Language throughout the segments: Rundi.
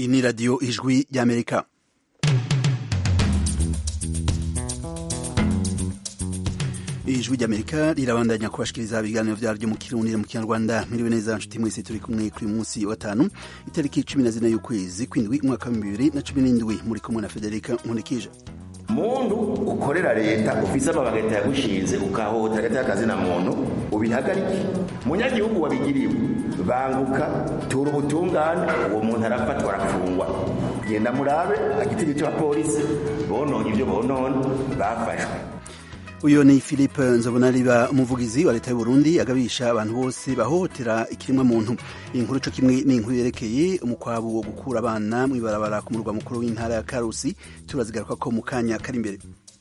iyi ni radiyo ijwi ry'amerika ijwi ry'amerika rirabandanya kubashikiriza ibiganiro vyaryo mu kirundi mu kinyarwanda miriwe neza nshuti mwese turi kumwe kuri munsi wa gatanu itariki cumi na zine y'ukwezi kwindwi umwaka wa bibiri na cumi n'indwi muri kumwe na federika nkunikije muntu ukorera leta ufise amabanga leta yagushinze ukahota hagati y'akazi na muntu ubihagarike munyagihugu wabigiriwe banguka tura ubutungane uwo muntu arafatwa arafungwa genda murabe agitigi c'abapolisi bononye ivyo bonona bafashwe uyu ni philippe nzobonariba umuvugizi wa leta y'uburundi agabisha abantu bose bahohotera ikiremwa muntu iyi nkuru co kimwe ni inkuru yerekeye umukwabu wo gukura abana mw'ibarabara ku murwa mukuru w'intara ya karusi turazigaruka ko mu kanya kari imbere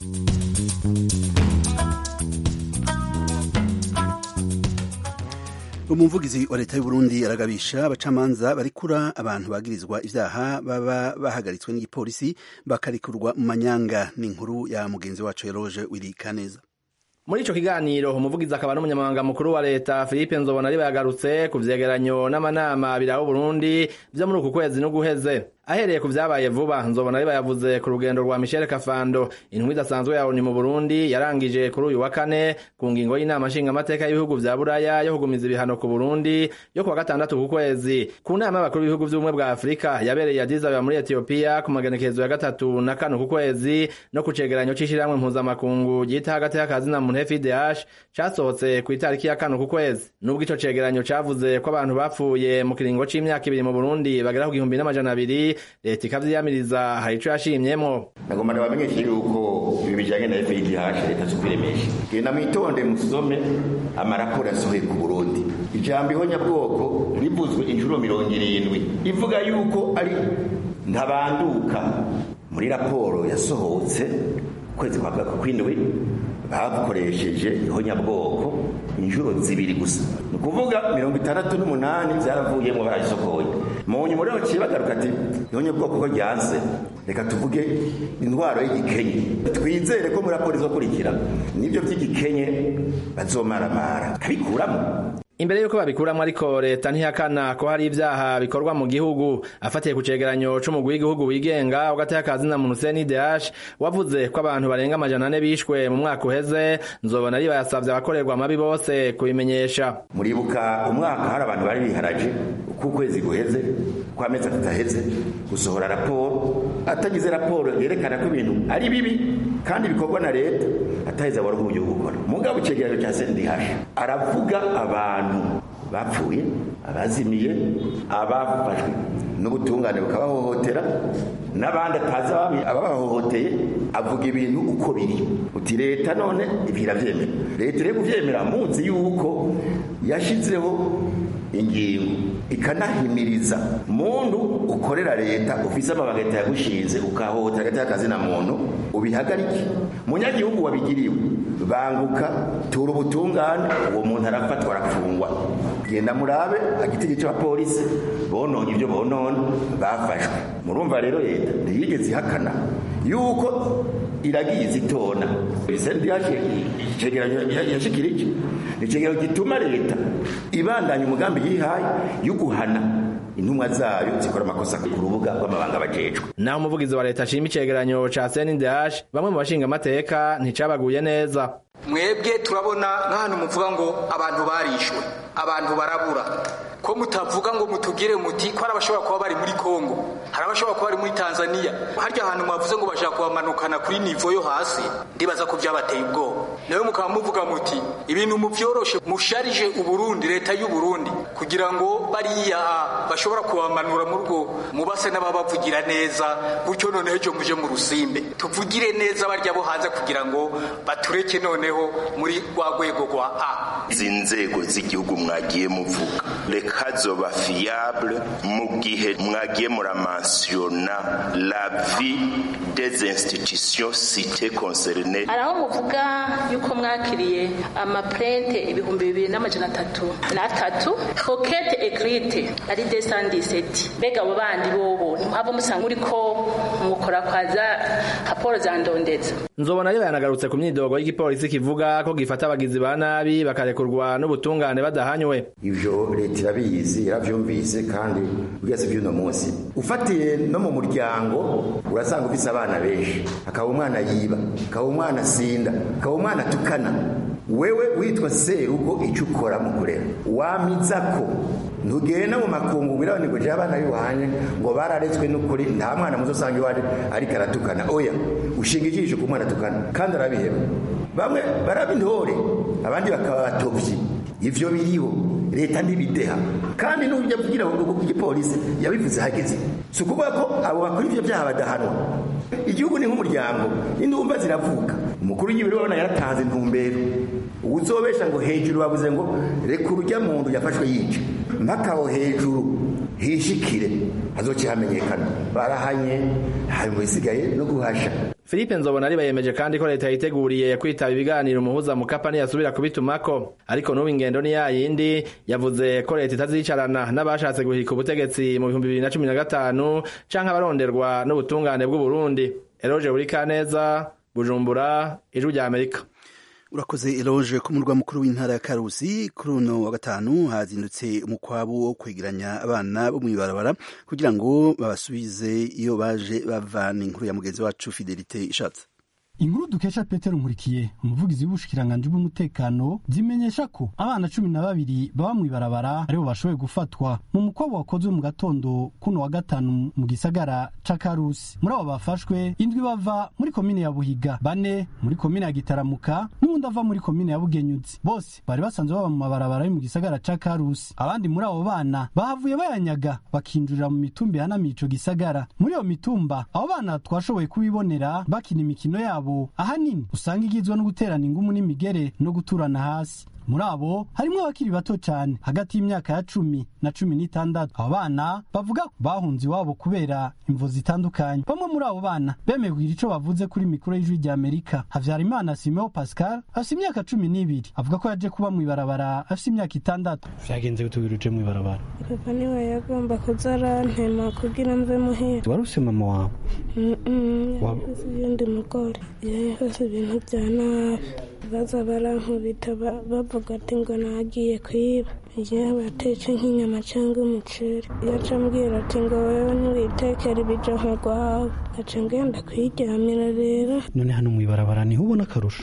umuvugizi wa leta y'uburundi aragabisha abacamanza barikura abantu bagirizwa ivyaha baba bahagaritswe n'igipolisi bakarikurwa mu manyanga ni inkuru ya mugenzi wacu Eroge Wili Kaneza muri ico kiganiro umuvugizi akaba n'umunyamabanga mukuru wa leta Philippe Nzobona ari yagarutse ku vyegeranyo n'amanama biraho Burundi vyo muri uku kwezi n'uguheze ahereye ku vyabaye vuba nzobona ari yavuze ku rugendo rwa Michel Kafando intwi idasanzwe ya ONU mu Burundi yarangije kuri uyu wa kane ku ngingo y'inama nshinga amateka y'ibihugu vya Buraya yo kugumiza ibihano ku Burundi yo kuwa gatandatu ku kwezi ku nama y'abakuru b'ibihugu vy'ubumwe bwa Afurika yabereye Addis Ababa muri Ethiopia ku magenekezo ya gatatu na kane ku kwezi no ku cegeranyo c'ishirahamwe mpuzamakungu ryita hagati y'akazi na muntu FIDH casohotse ku itariki ya kane ku kwezi nubwo ico cegeranyo cavuze ko abantu bapfuye mu kiringo c'imyaka ibiri mu Burundi bagera ku gihumbi n'amajana abiri leta ikavyiyamiriza hari ico yashimyemwo nagomba ndabamenyeshe yuko ibi bijanye na FIDH leta zokwiremesha genda mwitonde musome amaraporo yasohoye ku Burundi ijambo ihonyabwoko rivuzwe inshuro mirongo irindwi ivuga yuko ari ntabanduka muri raporo yasohotse kwezi kwa kwindwi bakoresheje ihonyabwoko inshuro zibiri gusa ni ukuvuga mirongo itandatu n'umunani byaravuyemo barayisokoye mu nyuma rero ciye bagaruka ati ihonyabwoko ko ryanse reka tuvuge intwaro y'igikenye twizere ko muri raporo izokurikira nibyo by'igikenye bazomaramara kabikuramo imbere yuko babikuramwo ariko leta ntihakana ko hari ivyaha bikorwa mu gihugu afatiye ku cegeranyo c'umugwi w'igihugu wigenga ugateye akazi na muntu CNDH wavuze ko abantu barenga amajana ane bishwe mu mwaka uheze nzobona ari bayasavye abakorerwa amabi bose kubimenyesha muribuka umwaka hari abantu bari biharaje uko ukwezi guheze ko amezi atatu aheze gusohora raporo atagize raporo yerekana ko ibintu ari bibi kandi bikorwa na leta ataheze abari uburyo gukora mugabo icegeranyo ca CNDH aravuga abantu bapfuye abazimiye abafashwe n'ubutungane bukabahohotera n'abandi atazi ababahohoteye avuga ibintu uko biri uti leta none ibi iravyemera leta iri kuvyemera muzi yuko yashizeho ingingo ikanahimiriza muntu ukorera leta ufise amabanga leta yagushinze ukahohotera hagati y'akazi na muntu ubihagarike munyagihugu wabigiriwe banguka tura ubutungane uwo muntu arafatwa arafungwa genda murabe agitigi c'abapolisi bononye ivyo bonona bafashwe murumva rero leta ntiyigeze ihakana yuko iragiye zitona icegeranyo yashikirije ni icegeranyo gituma leta ibandanya umugambi yihaye yo guhana intumwa zayo zikora amakosa ku rubuga rw'amabanga bajejwe naho umuvugizi wa leta ashima icegeranyo ca CNDH bamwe mu bashinga amateka nticabaguye neza mwebwe turabona nk'ahantu muvuga ngo abantu barishwe abantu barabura ko mutavuga ngo mutugire muti ko hari abashobora kuba bari muri Kongo hari abashobora kuba bari muri Tanzania harya ahantu mwavuze ngo bashaka kubamanukana kuri nivo yo hasi ndibaza ko byabateye ubwoba nawe mukaba muvuga muti ibintu muvyoroshe musharije uburundi leta y'u Burundi kugira ngo bariya bashobora kubamanura mu rugo mubase n'ababavugira neza gutyo noneho ejo muje mu rusimbe tuvugire neza barya bo hanze kugira ngo batureke noneho muri rwa rwego rwa A izi nzego z'igihugu mwagiye muvuga reka zoba fiable mu gihe mwagiye muramansiyona la vie des institutions citées concernées hari aho muvuga yuko mwakiriye amaprente ibihumbi bibiri n'amajana atatu n'atatu rokete egrite ari desandiseti mbega abo bandi bobo ntimwaba musanga uriko mukora kwaza raporo za ndondeza nzobona ari yanagarutse ku myidogo y'igipolisi kivuga ko gifata abagizi ba nabi bakarekurwa n'ubutungane badahanywe ivyo leta irabizi yaravyumvise kandi ugeze vy'uno munsi ufatiye no mu muryango urasanga ufise abana benshi akaba umwana yiba akaba umwana sinda akaba umwana tukana wewe witwa serugo icyo ukora mu kurera wamiza ko ntugenda mu makungu wirabone ngo je abana biwanye ngo bararetswe n'ukuri nta mwana muzo usanga iwaje ariko aratukana oya ushinga ijisho ku mwana atukana kandi arabiheba bamwe baraba intore abandi bakaba batovyi ivyo biriho leta ntibideha kandi n'uburyo kugira ngo igipolisi yabivuze hageze si ukuvuga ko abo bakora ivyo vyaha badahanwa igihugu ni nk'umuryango n'indumva ziravuka umukuru w'igihugu urabona yaratanze intumbero uzobesha ngo hejuru bavuze ngo reka urujya muntu yafashwe yica mpaka aho hejuru hishikire hazokihamenyekana barahanye hari mu bisigaye no guhasha Philippe Nzobonari bayemeje kandi ko leta yiteguriye kwitaba ibiganiro umuhuza mukapa ntiyasubira kubitumako ariko n'ubu ingendo ni yayindi yavuze ko leta itazicarana n'abashatse guhika ubutegetsi mu bihumbi bibiri na cumi na gatanu canke abaronderwa n'ubutungane bw'uburundi eroje buri kaneza bujumbura ijwi rya amerika urakoze eloge ku murwa mukuru w'intara ya karusi kuri uno wa gatanu hazindutse umukwabu wo kwegeranya abana bo mw'ibarabara kugira ngo babasubize iyo baje bavana inkuru ya mugenzi wacu fidelite ishatse inkuru dukesha petero nkurikiye umuvugizi w'ubushikiranganji bw'umutekano zimenyesha ko abana cumi na babiri baba mw'ibarabara aribo bashoboye gufatwa mu mukwabo wakozwe mu gatondo kuno wa gatanu mu gisagara ca karusi muri abo bafashwe indwi bava muri komine ya buhiga bane muri komine ya gitaramuka n'uwundi ava muri komine ya bugenyuzi bose bari basanzwe baba mu mabarabara yo mu gisagara ca karusi abandi muri abo bana bahavuye bayanyaga bakinjurira mu mitumba ihanamiye ico gisagara muri iyo mitumba abo bana twashoboye kubibonera bakina imikino yabo ahanini usanga igizwe no guterana ingumu n'imigere no guturana hasi muri abo harimwo abakiri bato cyane hagati y'imyaka ya cumi na cumi n'itandatu abo bana bavuga ko bahunze iwabo kubera imvo zitandukanye bamwe muri abo bana bemeye kugira ico bavuze kuri mikoro y'ijwi rya amerika havyarimana simeo pascal afise imyaka cumi n'ibiri avuga ko yaje kuba mw'ibarabara afise imyaka itandatu vyagenze gutubwira uje mw'ibarabara papa niwe yagomba kuza arantema kugira mve muhira wari ufise mama wawe yakoze ibindi mugore yakoze ibintu vya nabi baza barankubita bavuga ati ngo nagiye kwiba igihe batetse nk'inyama cyangwa umuceri yaca ambwira ati ngo wewe ntiwitekere ibijoho rwawe aca ngenda kwiryamira rero none hano mw'ibarabara niho ubona akarusho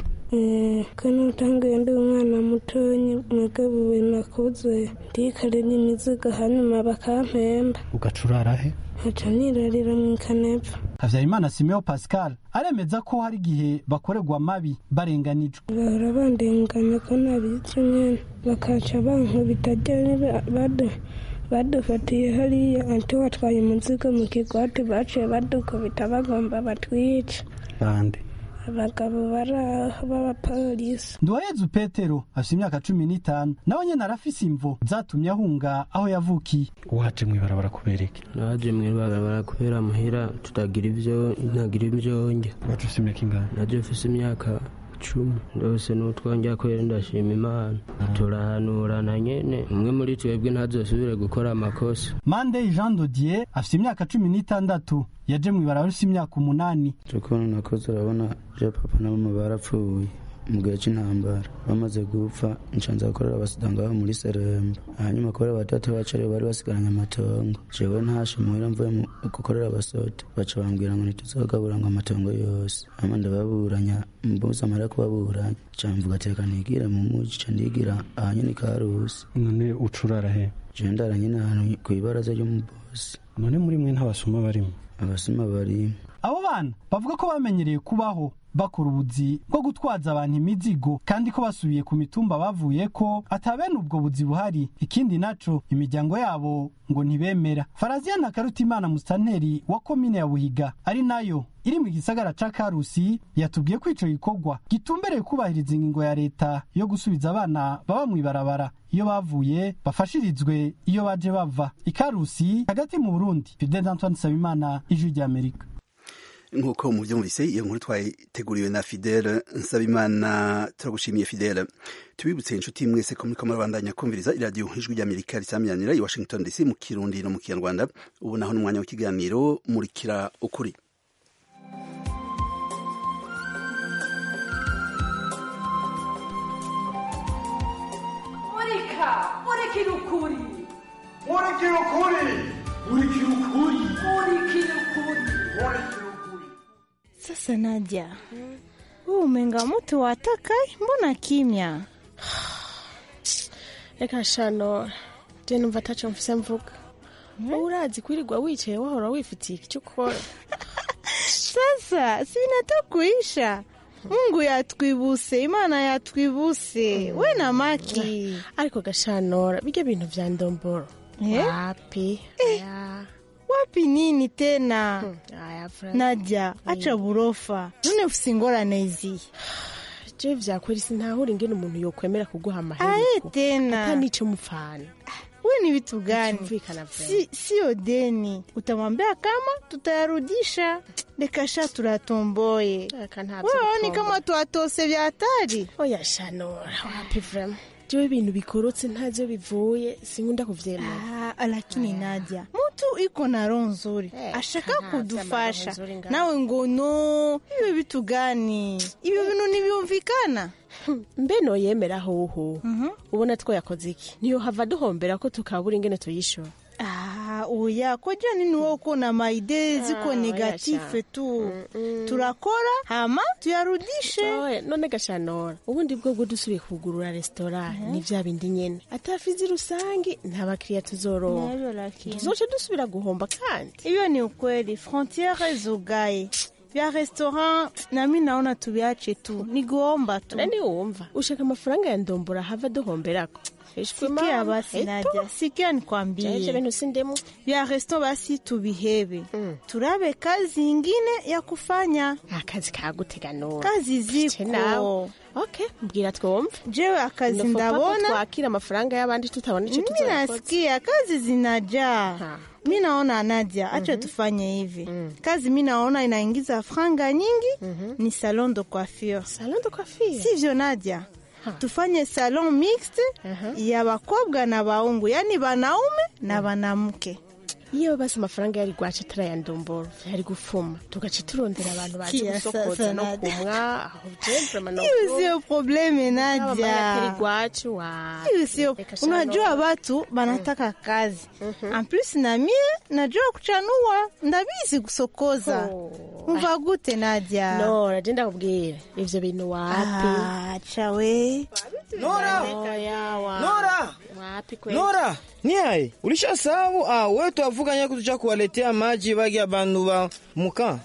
kano utanguye ndi umwana mutonyi mwagabuwe nakuze ndikarira imizigo hanyuma bakampemba ugacurara he nkaca nirarira mu ikanepfa havyarimana simeo pascal aremeza ko hari igihe bakorerwa mabi barenganijwe bahora bandenganya ko nabizi nyene bakaca bankubita ryari badufatiye hariya anti watwaye umuzigo mu kigwati baciye badukubita bagomba batwica bande abagabo baraho b'abapolisi nduwayezu petero afite imyaka cumi n'itanu nawe nyene arafise imvo zatumye ahunga aho yavukiye waje mw'ibarabara kubera iki naje mw'ibarabara kubera muhira tutagira ivyo ntagira ivyo ndya waje ufise imyaka ingana naje mfise imyaka cumi ndose n'utwongera kwera ndashima imana turahanurana nyene umwe muri twebwe ntazosubire gukora amakosa mandey jean dodier afite imyaka cumi n'itandatu yaje mw'ibarabara afise imyaka umunani ukuntu nakoze urabona je papa na mama barapfuye mu gihe cy'intambara bamaze gupfa nshanza gukorera abasida ngaho muri seremba hanyuma kubera batatu bacu aribo bari basigaranye amatongo jewe ntashe muhira mvuye gukorera abasoda baca bambwira ngo ntituzogabura ngo amatongo yose hama ndababuranya mbuze amara kubaburanya ca mvuga teka nigire mu muji ca ndigira ahanyene karusi none ucurara he jewe ndara nyene ahantu kw'ibaraza ry'umubosi none muri mwe ntabasuma barimo abasuma barimo abo bana bavuga ko bamenyereye kubaho bakora ubuzi bwo gutwaza abantu imizigo kandi ko basubiye ku mitumba bavuye ko atabene ubwo buzi buhari ikindi naco imiryango yabo ngo ntibemera faraziyana karutimana musitanteri wa komine ya buhiga ari nayo iri mu gisagara ca karusi yatubwiye ko ico gikorwa gitumbereye kubahiriza ingingo ya leta yo gusubiza abana baba mw'ibarabara iyo bavuye bafashirizwe iyo baje bava ikarusi hagati mu burundi fidel antoine nsabimana ijwi ry'amerika nk'uko mubyumvise iyo nkuru twayiteguriwe na fidele nsabimana turagushimiye fidele tubibutse inshuti mwese ko muriko murabandanya kumviriza iradiyo ijwi ry'amerika risamyanira i washington dc mu kirundi no mu kinyarwanda ubu naho n'umwanya w'ikiganiro murikira ukuri reka murikira ukuri murikira ukuri murikira ukuri murikira ukuri Sasa Nadia, wewe umenga mtu watakai, mbona kimya? reka shano je numva ataco mfise mvuga wowe urazi kwirirwa wicaye wahora wifitiye icyo ukora Sasa si vinataka kuisha. Mungu yatwibuse, Imana yatwibuse. We na Maki. ariko gashanora bijya bintu vya ndomboro Eh? wapi aya Wapi nini tena? aya Fran. Nadia, acha burofa. None ufise ingorane izihe? je vyakweri sintahura ingene umuntu yokwemera kuguha Aye amahirwe tena. ata nico mupfana We ni vitu gani? Bitumvikana vema. Si, sio deni. Utamwambia kama tutayarudisha. Dekasha turatomboye. Aka nta Wewe ni vy'urutombo. kama twatose vya hatari. oya shanora wapi vrema jewe ibintu bikorotse ntavyo bivuye sinkunda kuvyemera Ah, lakini Nadia, mtu iko na roho nzuri ashaka nta kudufasha, vy'amagabo nzuri ngaho. nawe ngo no, hivyo vitu gani? Hivyo bintu ntibyumvikana. mbe noyemera hoho ubona twayakoze iki niyo hava duhombera ko tukabura ingene tuyishora Ah, oya koja nini wewe uko na maide ziko Ah, negatife oya tu turakora hama tuyarudishe Oya, none gashanora ubundi bwo bwo dusubiye kugurura resitora ni vya bindi nyene atafizi rusangi nta bakiriya tuzoronka Navyo lakini. tuzoca dusubira guhomba kandi Hiyo ni ukweli, frontiere zugaye vya restaurant nami naona tuviache tu, nigomba tu. nani wumva ushaka amafaranga ya ndombora hava duhomberako Ishwe Sikia mama, basi eto. Nadia, sikia nikwambie. Jaje bintu sindemu. Vya resto basi tubihebe. Turabe kazi ingine ya kufanya. akazi kaguteganura Kazi Ce nawe. ziko. okay mbwira twumve Jewe akazi Nofo papa ndabona. twakira amafaranga y'abandi tutabona ico Mimi tuzoyakoze nasikia kazi zinajaa. Mi naona Nadia, acha tufanye hivi. Kazi mi naona inaingiza franga nyingi ni salon de coiffure. Salon de coiffure. Sivyo Nadia? Tufanye salon mixte ya bakobwa na baungu, yani banaume na banamke. iyo basi amafaranga yari gwaca atari aya ndomboro yari gufuma tugaca turondera abantu baje Sikia gusokoza sasa, no Nadia. kumwa aho jemvema no Hiyo sio probleme yari Nadia. gwacu wa Hiyo sio, unajua watu banataka kazi. En plus na mie najua kuchanua, ndabizi kusokoza. Umva gute Nadia? nora je ndakubwira ivyo bintu wapi Acha we. Nora! Oya, wa- Nora! wapi kweli Nora, ni aye ulishasahau? Ah, wewe twavuganya kutucha kuwaletea maji bagi bandu ba muka.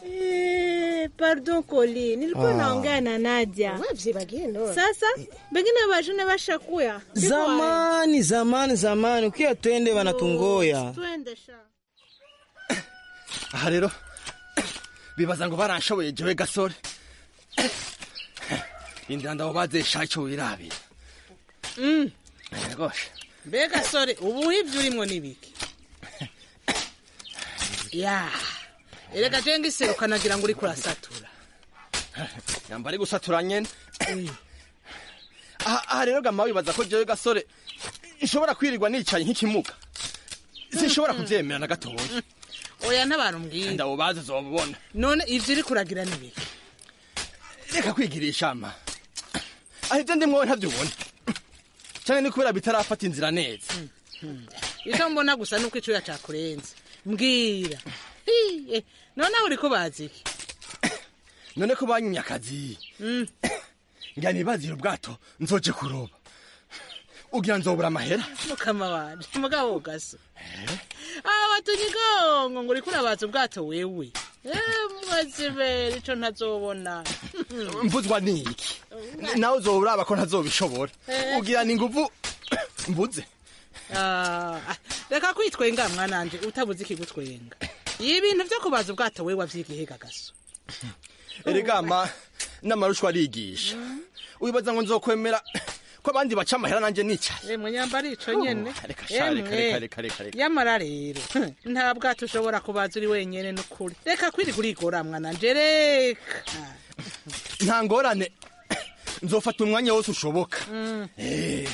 Eh, pardon Koli, nilikuwa Ah. naongea na Nadia. wavyibagiye nora Sasa bengine bajune bashakuya. Siko wae. Zamani, zamani, zamani, ukiya twende banatungoya. Twende sha. aha rero bibaza ngo baranshoboye jewe gasore indira ndabo bazesha ico wirabira Mm. gosha mbega sore ubu ibyo urimo ni biki ya erega je ngiseruka nagira ngo uriko urasatura yamba ari gusatura nyene aha aha rero gama wibaza ko jewe gasore nshobora kwirirwa nicaye nk'ikimuga sinshobora kuvyemera na gatoya oya ntabantu mbwira ndabo bazi zobubona none ivyo uriko uragira ni biki reka kwigirisha ama aho ivyo ndimwowe ntavyubona canke ni kubera bitarafata inzira neza icyo mbona gusa nuko icuya cakurenze mbwira Hi, eh, none aho uriko bazi iki none ko banyimye akazi Mm. ngira nibazire ubwato nzoje kuroba ugira nzobura amahera mukama wanje mugabo gaso aho watunye igongo ngo uriko urabaza ubwato wewe mwazibera ico ntazobona mvuzwa niki nawe uzoraba ko ntazobishobora Eh. ugira ni nguvu mbuze Ah, reka kwitwenga mwananje utabuze ikigutwenga ibintu vyo kubaza ubwato wewe wavyigihiga gaso erega n'amarushwa arigisha wibaza ngo nzokwemera ko abandi baca amahera nanje nicaye emwe nyambara ico nyene reka sha, reka, Emwe. reka, reka, reka, reka. yamara rero nta bwato ushobora kubaza uri wenyene n'ukuri reka kwirirwa urigora mwananje reka nta ngorane nzofata umwanya wose ushoboka Mm. Eh,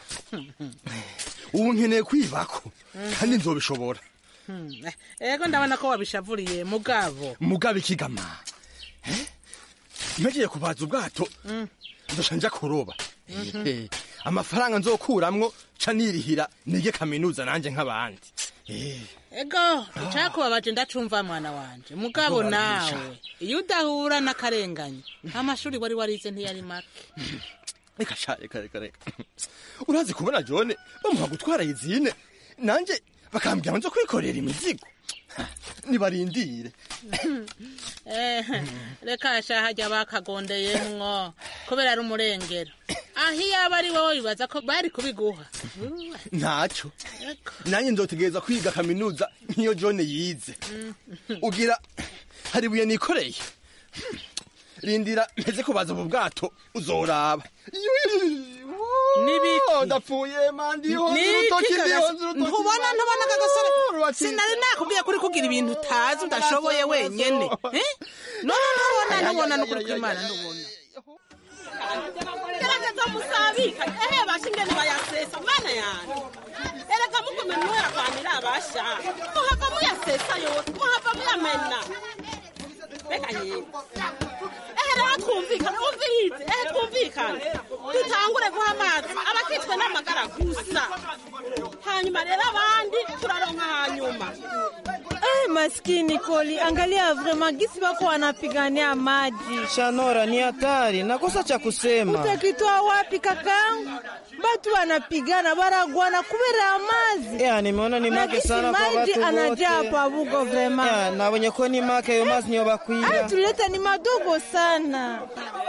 ubu nkeneye kwibako kandi nzobishobora Hmm, eh, ego ndabona ko wabishavuriye mugabo mugabe ikigama Eh? mpejeje kubaza ubwato Mm. nzoca nja kuroba Mhm. Eh, amafaranga nzokuramwo ca nirihira nige kaminuza nanje nk'abandi Eh, ego icakubabaje ndacumva mwana wanje mugabo Ego, nawe iyo udahura n'akarengane amashuri wari warize ntiyari make reka sha reka reka reka urazi kubona jone bamuha gutwara izine nanje bakambwira nzo kwikorera imizigo Ha, nibarindire Eh, reka sha hajya bakagondeyemwo kubera ari umurengero aho iyaba ari wowe bibaza ko bari kubiguha ntaco nanjye nzotegereza kwiga kaminuza nk'iyo jone yize ugira hari ibuye nikoreye rindira mpeze kubaza ubu bwato uzoraba Nibiki? ndapfuye mandiho Niki kagase- ntubona ntubona kagasore sinari nakubwiye kuri kugira ibintu utazi udashoboye wenyene Eh? none ntubona ntubona n'ukuri kw'imana ntubona gerageza musabika ehe bashingene bayasesa mana yanjye erega mugume muyarwanira abasha muhava muyasesa yose muhava muyamena reka yewe ehe rero twumvikane umvirize ehe twumvikane dutangure guha amazi abakitswe n'amagara gusa hanyuma rero abandi turaronka hanyuma Eh, maskini Koli, angalia vrema gisi wako wanapigania maji. Shanora, ni hatari, nakosa cha kusema. Utakitoa wapi kakangu? Batu wanapigana baragwana kubera mazi. Ya, nimeona ni make Lakini sana kwa maji watu anajaa wote. hapa Bugo vrema. Ya, na wenye ko ni make yo mazi niyo Haya bakwira. tuleta ni madogo sana.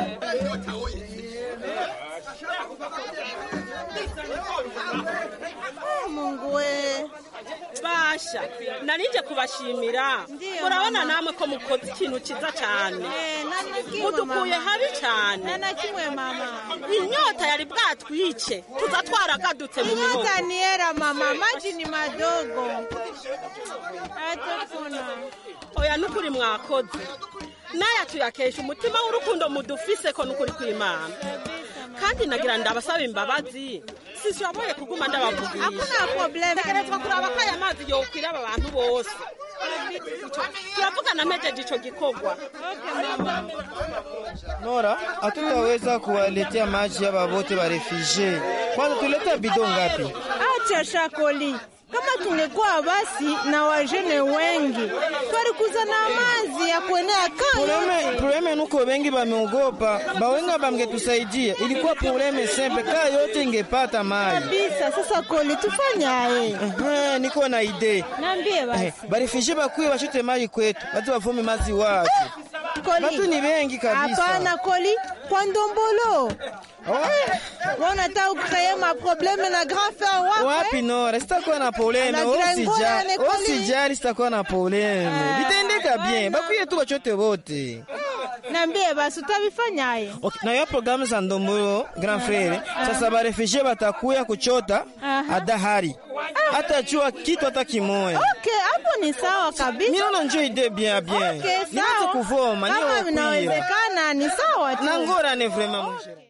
Ah, Mungu we. basha narije kubashimira murabona namwe ko mukoze ikintu cyiza cyane mudukuye habi cyane na kimwe mama inyota yari bwatwice tuza twaragadutse mu mihogo Nyota ni hera mama, maji ni madogo. Atafuna. oya nukuri mwakoze naya tuyakesha umutima w'urukundo mudufise ko nukuri kw'imana kandi nagira ndabasaba imbabazi sishoboye kuguma ndabavugisha Hakuna problem. tegerezwa kuraba ko aya mazi yokwira aba bantu bose turavugana mejeje ico gikorwa Nora, hatutaweza kuwaletea maji hapa wote wa refugee. Kwanza tuleta bidon ngapi? Acha shakoli. Kama tungekuwa basi na wajene wengi, twarikuza na mazi ya kuenea Probleme, kaya. probleme nuko wengi bameogopa, bawenga bamgetusaidia. Ilikuwa probleme sempe, kaa yote ingepata maji. Kabisa, sasa koli tufanyaye? Ehe, niko na ide. Niambie basi. Eh, barefugee bakuye bashote maji kwetu, batu bavome maji wapi? Koli. Batu ni wengi kabisa. Hapana koli, kwa ndombolo. Wanataka kukreye maprobleme na grand frère wako. Wapi Nora, sitakuwa na probleme. Anagira ngola Usijali, ne koli. usijali, sitakuwa na probleme. Vitendeka bien, bakuye tu bachote wote. Niambie basi utavifanyaye? Okay, na hiyo programu za ndombolo grand frere sasa barefugee batakuya kuchota Aha. adahari hata jua kitu hata kimoya Okay, hapo ni sawa kabisa. Niona njo ide bien bien. Okay, Nianze sawa. kuvoma, niyo Kama kuira. vinawezekana ni sawa tu. Na ngorane vraiment mon cher.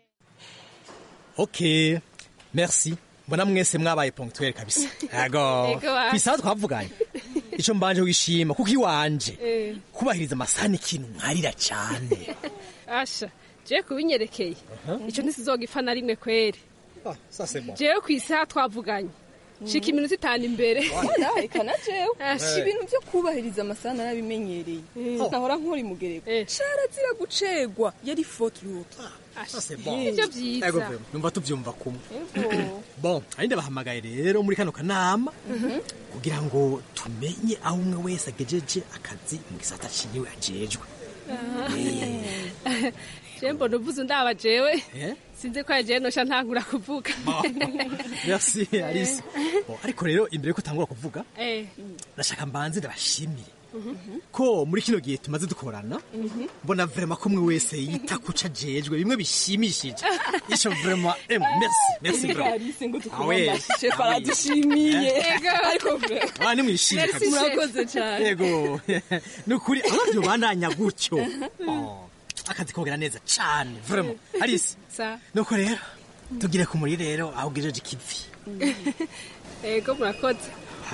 ok merci mbona mwese mwabaye ponctuel kabisa yego Ego wacu. kwisaha twavuganye ico mbanje wishima kuko iwanje Eh. kubahiriza amasaha ni ikintu mwarira cyane asha jewe kubinyerekeye ico ntisizogifa na rimwe kweri ça c'est bon jewe kw'isaha twavuganye shika iminota itanu imbere reka na jewe Asha. ibintu vyo kubahiriza amasaha narabimenyereye nahora nkora imugereko carazira gucegwa yari faute lourde ça c'est bon Nivyo vyiza. Ego vraiment, numva tuvyumva kumwe bon ari ndabahamagaye rero muri kano kanama kugira ngo tumenye aho umwe wese agejeje akazi mu gisata ciwe ajejwe jewe mbona uvuze undaba jewe Eh? sinzi ko yajewe nosha ntangura kuvuga merci alice bon, ariko rero imbere yuko utangura kuvuga Eh. ndashaka mbanze ndabashimire ko muri kino gihe tumaze dukorana mbona vraiment ko umwe wese yita kuca ajejwe bimwe bishimishije ico vraiment eh, merci merci vraiment Alice ngo Ah ouais. tukubamashe baradushimiye Ego. ariko vre- Ah, nimwishimye Merci, kabisa. murakoze cyane yego ni ukuri abavyo bandanya gutyo Oh, akazi kogera neza cane vraiment alice sa nuko rero tugire ku muri rero aho ugejeje ikivi ego murakoze hala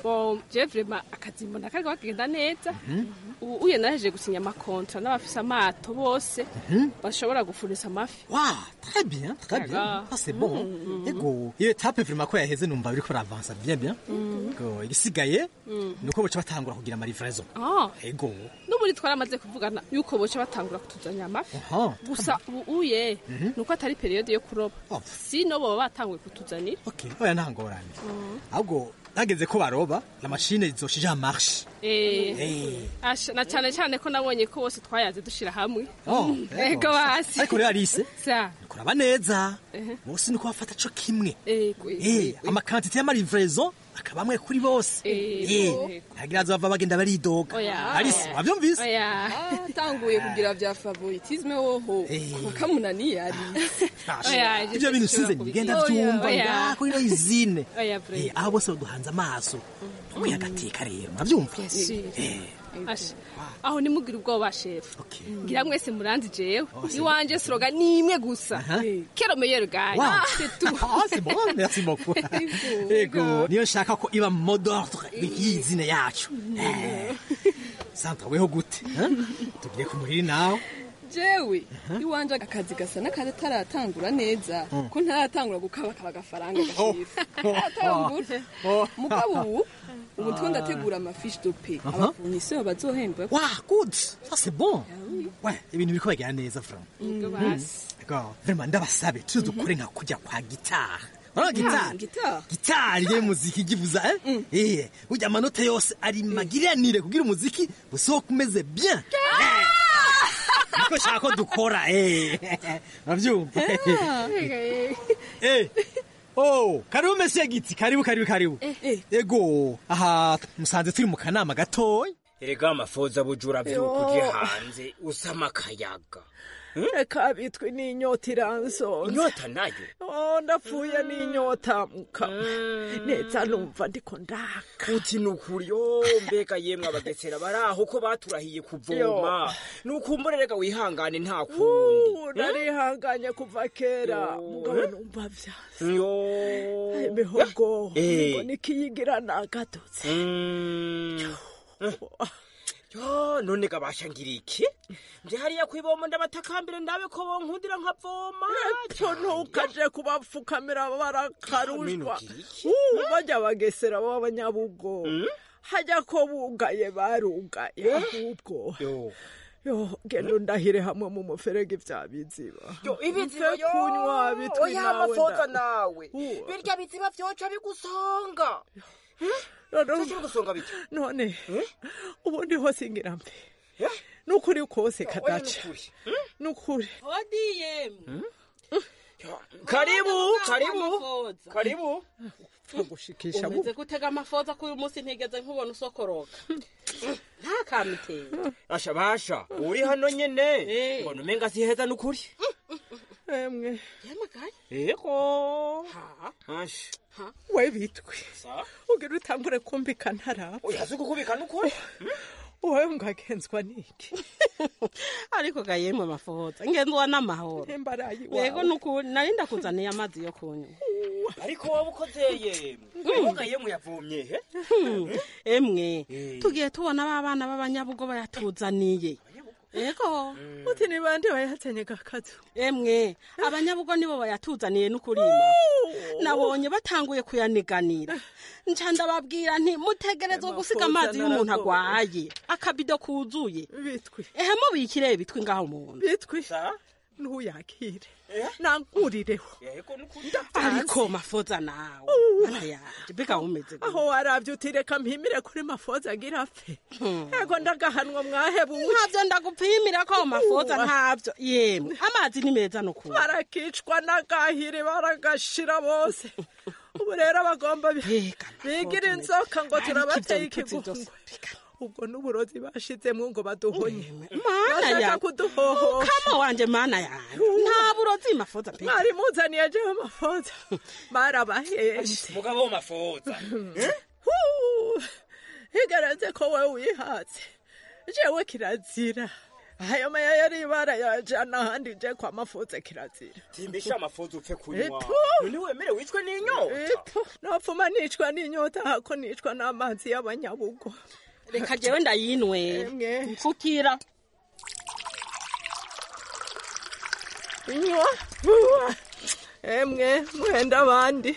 bo je vrema akazi mbona kariko kagenda neza ubu uye nahejeje gusinya amakontra n'abafise amato bose bashobora gufurisa amafi wa très bien très bien D'accord. ça c'est bon ego iyo etape vraiment ko yaheze numva biriko biravansa bien bien ego igisigaye nuko boca batangura kugira amarivraison Ah, ego n'ubundi twaramaze kuvugana yuko boca batangura kutuzanira amafi Aha. gusa ubu uye nuko atari periyode yo kuroba Oh. sino boba batanguye kutuzanira okay oya nta ngorane ahubwo hageze ko baroba la machine izoshija marche Eh, Eh. asha- na cyane cyane ko nabonye ko bose twayaze dushira hamwe Oh, ego basi ariko rero Alice sa kuraba neza Ehe. bose nuko bafata co kimwe ego Eh, amakantite y'amarivraison akaba amwe kuri bose Ego. Eh, ntagira azova bagenda baridoga Oya. Alice wavyumvise oya atanguye kugira vya favoritisme woho wakamunaniye ari Oya, ivyo bintu size nigenda Oya, vyumva oya. ngaho kuri ino izine Oya, Bre. Eh, aho bose baduhanze amaso ntumwe agateka rero muravyumva Si. Eh, Asha, aho nimugire ubwoba shefu ngira mwese muranzi jewe iwanje sloga ni imwe gusa kero meilleur gagne Wow. c'est tout Ah, c'est bon, merci beaucoup. Ego, niyo nshaka ko iba mu mode ordre y'izina yacu. Eh, Sandra, weho gute? eh? Tugiye ku muhiri nawe. jewe iwanje akazi gasa n'akataratangura neza ko ntaratangura gukabakaba agafaranga gashifu atangura mugabo ubu ubu two ndategura amafiche de paie Aha. abafournisseur bazohembwa Wa, good. Ça c'est bon. Ouais, ibintu biriko bagera neza vraiment. Ego Mhm. basi. Ego, vraiment ndabasabe tuze dukore nka kujya kwa gitari. Urabona gitari? gitari Gitari ye muziki igivuza eh? Eh, burya amanota yose ari magiriranire kugira umuziki usohoke umeze bien. Eh. Niko shaka ko dukora eh. Uravyumva? Eh. Oh, karibu Monsieur Giti, karibu karibu karibu. Ego, aha musanze turi mu kanama gatoya. erega amafoza bujura vyuko uje hanze usama akayaga reka bitwe n'inyota iransonza inyota nayo oh ndapfuye n'inyota muka neza numva ndiko ndaka uti nukuri yo mbega yemwe abagesera baraho ko baturahiye kuvoma nukumbure rega wihangane nta kundi Uh, narihanganye kuva kera mugabo numva vyase yo imihogo Eh. ngo nikiyigira nagadutse Mm. yo none gabasha ngira iki nje hariya kwibomba ndabatakambire ndabe ko bonkundira nkavoma eto ntukaje kubapfukamira barakarushwa Minugira iki? Uh, bajya bagesera b'abanyabugo hajya ko bugaye barugaye ahubwo yo yo genda undahire hamwe mu muferege vya biziba yo ibiziba Mve yo kunywa bitwi oya nawe amafoza nda- nawe Uh. birya biziba vyoca bigusonga None- Vyoca bigusonga bite none ubundi hose ngira mpe nukuri kose kadaca nukuri odiye karibu karibu karibu gushikisha mu umeze gutega amafoza ko uyu munsi ntigeze nkubona usokoroka nta kamiteye asha basha uri hano nyene mbona umenga siheza nukuri emwe ego asha we bitwe sa ugira utangure kumbika ntarapfa oya si kukubika nukuri wowe ngagenzwa niki ariko gayemwe amafoza ngenzwa n'amahoro imbarayi yego wawe nukuri nari ndakuzaniye amazi yo kunywa ariko wowe ukozeye mwoga yemwe yavomye he emwe tugiye tubona ba bana b'abanyabugo bayatuzaniye yego uti ni bande bayazanye gakazu emwe abanyabugo nibo bayatuzaniye n'ukurima nabonye batanguye kuyaniganira nca ndababwira nti mutegerezwa gusiga amazi y'umuntu agwaye akabido kuzuye bitwi ehe mubikire bitwi ngaho muntu bitwi ntuyakire nangurireho yego nukuri ariko mafoza nawe mana yanje mbega umeze gute? aho waravye uti reka mpimire kuri mafoza agira apfe ego ndagahanwa mwahebuye ntabyo ndagupimira ko mafoza ntabyo yemwe amazi ni meza nukuri barakicwa n'agahiri baragashira bose ubu rero bagomba bi- bigira inzoka ngo turabateye ikigungwe ubwo n'uburozi bashizemwo ngo baduhonye mana bashaka yawe kuduhohosha kama wanje mana yanjye nta burozi mafoza pe mwari muzaniye jewe amafoza barabahenze mugabo mafoza Huu, higaragaze ko wowe wihatse jewe kirazira ayo maya yari barayajana ahandi je kwa mafuze kirazira timbisha amafuzu upfe kunywa Eto. none wemere wicwe n'inyota nopfuma nicwa n'inyota hako nicwa n'amazi y'abanyabugo reka jewe ndayinwe mfukira inywa vuba emwe mwenda abandi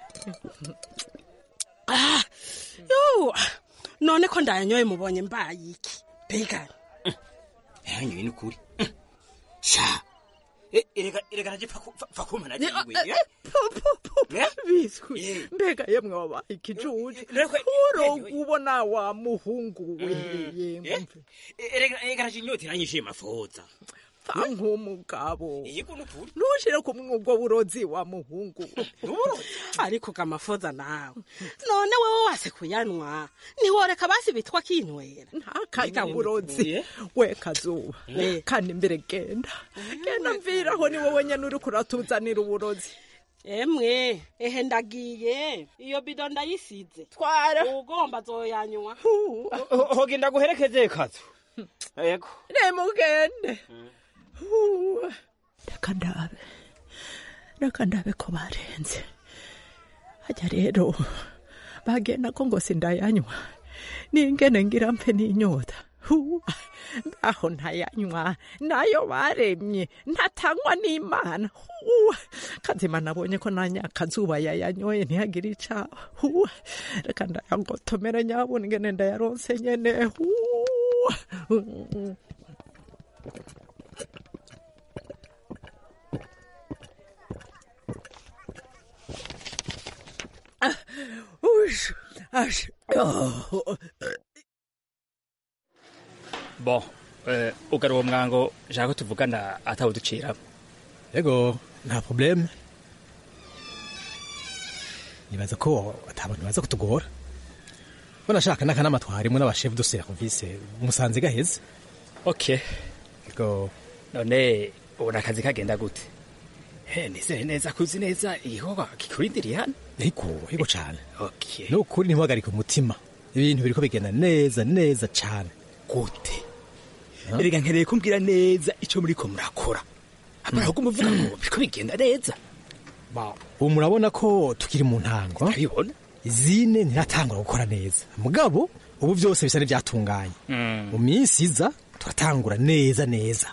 Ah, yo none ko ndayanyoye mubonye mbaye iki mbega yanyoye ni ukuri sha Eh, erega erega naje pfa kuma naje iwe biswi mbega yemwe wabaye ikijuje urongo ubona wa muhungu we yemwe erega erega naje inyota iranyishe mafoza pfa nk'umugabo ntushire ku mwugo burozi wa muhungu ariko gamafoza nawe none wewe wase kuyanwa ntiworeka basi bitwa kinywera ntakanyuburozi we kazuba Eh. kandi mbere genda genda mviraho ni wowe nyene uri kuratuzanira uburozi emwe ehe ndagiye iyo bido ndayisize twara ugomba zoyanywa hogenda guherekeze kazu yego nemugende Huwa. reka ndabe reka ndabe ko barenze hajya rero bagenda ko ngo sindayanywa ningene ngira mpe n'inyota Huwa. aho ntayanywa nayo baremye ntatanywa n'imana Huwa. kazima nabonye ko nanyakazuba yayanyoye ntihagire icaba Huwa. reka ndayangotomere nyabona ingene ndayaronse nyene Huwa. Ush, ash, oh. bon eh, ugara uwo mwango nshaka ko tuvugana atawuduciramo yego nta probleme nibaza ko atabantu baza kutugora banashaka n'akanama twarimwe n'abashefu de service musanze gaheze okay yego none ubona akazi kagenda gute he nizere neza kuzi neza igikorwa kikurindiriye hano yego yego cane okay ni ukuri ntimuhagarike umutima ibintu biriko bigenda neza neza cane gute erega nkeneye kumbwira neza ico muriko murakora amara ahubwo muvuga ngo biriko bigenda neza ubu murabona ko tukiri mu ntango abibona izine ntiratangura gukora neza mugabo ubu byose bisa n'ibyatunganye mu minsi iza turatangura neza neza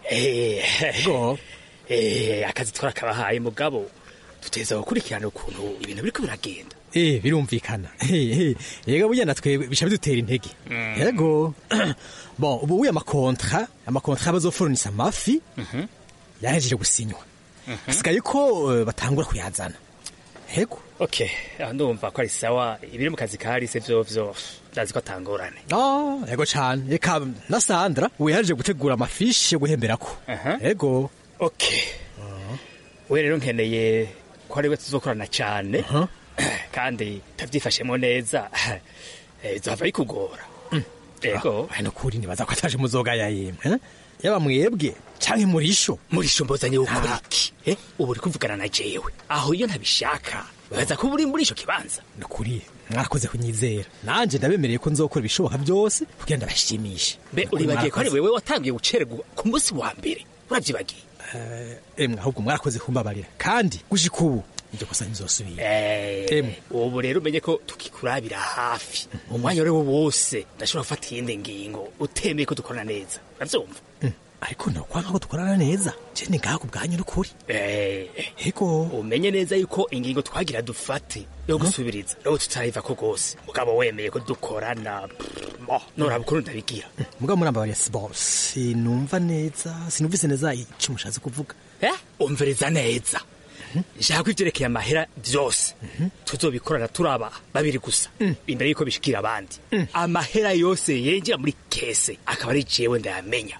ego eh akazi twarakabahaye mugabo tuteza gukurikirana ukuntu ibintu biriko biragenda eh birumvikana Eh, eh, yega burya natwe bisha bidutera intege yego bon ubu uya amakontra amakontra bazoforonisa amafi yahejeje gusinywa hasigaye ko eh, batangura kuyazana yego okay aho ndumva ko ari sawa ibiri mu kazi karise vyovyo ndazi ko atangorane Ah, yego cane reka na sandra ubu yahejeje gutegura amafishi yo guhemberako yego okay we rero nkeneye ko ari we tuzokorana cyane kandi tabyifashemo neza eh, bizava bikugora ego hano kuri nibaza ko ataje muzogaya yemwe yaba mwebwe canke murisho murisho mbozanye gukora iki eh ubu uri kuvugana na jewe aho iyo ntabishaka baza kuba uri muri ico kibanza nukuri mwarakoze kunyizera nanje ndabemereye ko nzokora ibishoboka byose kugira ndabashimishe mbe uribagiye ko ari wewe watangiye gucererwa ku munsi wa mbere uravyibagiye emwe ahubwo mwarakoze kumbabarira kandi gushika ubu iryo kosa ntizosubira emwe ubu rero umenye ko tukikurabira hafi umwanya uriwo wose ndashobora gufata iyindi ngingo utemeye ko dukorana neza uravyumva ariko nokwanga ko dukorana neza je ni ngaha ku bwanyu n'ukuri ego umenye neza yuko ingingo twagira dufate yo gusubiriza rero tutayiva ko rwose mugabo wemeye ko dukorana mo noraba ukuntu ndabigira mugabo murambabarira siboro sinumva neza sinumvise neza ico mushatse kuvuga eh umviriza neza nshaka ivyerekeye amahera vyose tuzobikorana turaba babiri gusa imbere yuko bishikira abandi amahera yose yinjira muri kese akaba ari jewe ndayamenya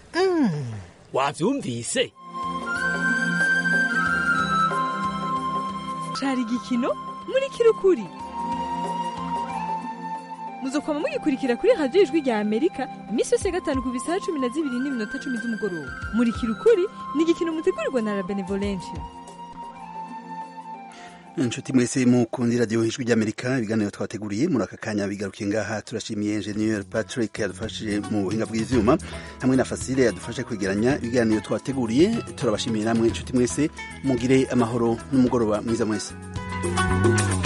wavyumvise cari igikino muri kirukuri muzokoma mugikurikira kuri radiyo ijwi rya amerika iminsi yose ya gatanu ku bisaha cumi na zibiri n'iminota cumi z'umugoroba muri kirukuri ni igikino mutegurirwa na la benevolencia inshuti mwese mukundi radiyo ijwi ry'amerika ibiganiro twateguriye muri aka kanya bigarukiye ngaha turashimiye enjeniyeri patrick yadufashije mu buhinga bw'ivyuma hamwe na fasile yadufashe kwegeranya ibiganiro twateguriye turabashimiye namwe inshuti mwese mugire amahoro n'umugoroba mwiza mwese